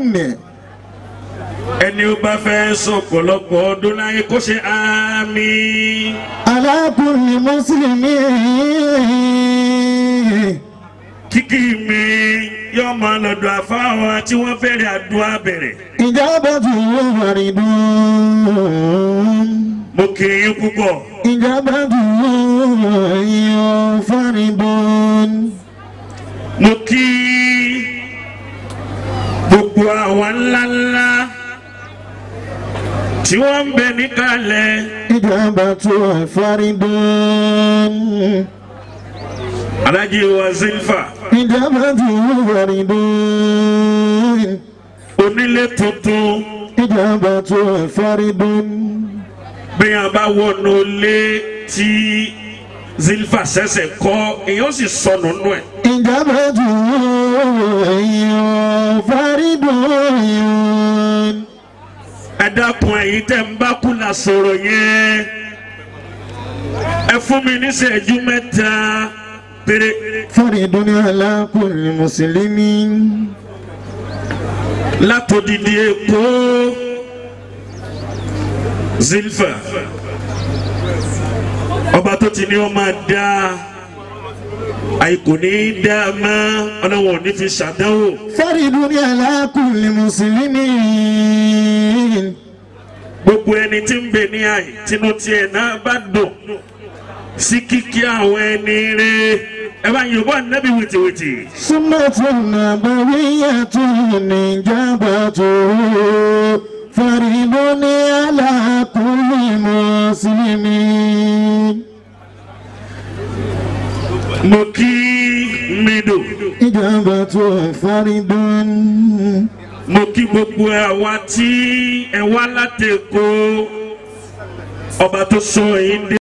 ẹni ó bá fẹ́ sọ̀pọ̀lọpọ̀ ọdún láyé kó ṣe àmì. على كل مسلم kíkì mi yóò máa lọ́dọ̀ àfáwọn tí wọ́n fẹ́rẹ̀ àdúrà bẹ̀rẹ̀. إجابته فرد mo kì í yín púpọ̀. إجابته فرد mo kí gbogbo àwọn ńláńlá tí wọ́n ń bẹ níkàlẹ̀. إجابته فرد alájí wa zilfa إجابته فرد onílé tuntun إجابته فرد bí a bá wọnú ilé tí zilfa ṣẹ̀ṣẹ̀ kọ́ èèyàn sì sọnù nù ẹ̀. إجابته فرد ẹ dákun ẹ̀yin tẹ́ ń bá kú la sọ̀rọ̀ yẹn ẹ fún mi ní ìṣẹ́jú mẹ́ta péré. فرد على كل مسلم látòdìdí èkó zilfa ọba tó ti ní ọ máa dá àìkò ní í dá a mọ́ ọlọ́wọ́n ò ní fi ṣàdánwò فرد على كل مسلم gbogbo ẹni tí ń bẹ ní àyè tinú tiẹ̀ náà bá dùn sí kíkí àwọn ẹni rẹ ẹ bá yìnbọn nẹ́bí wìtìwìtì. سنة نبوية إجابته فرد على كل مسلم mo kí mido إجابته فرد mo kí gbogbo àwa tí ẹ wá látẹ̀kọ́ ọba tó sọ yín dé.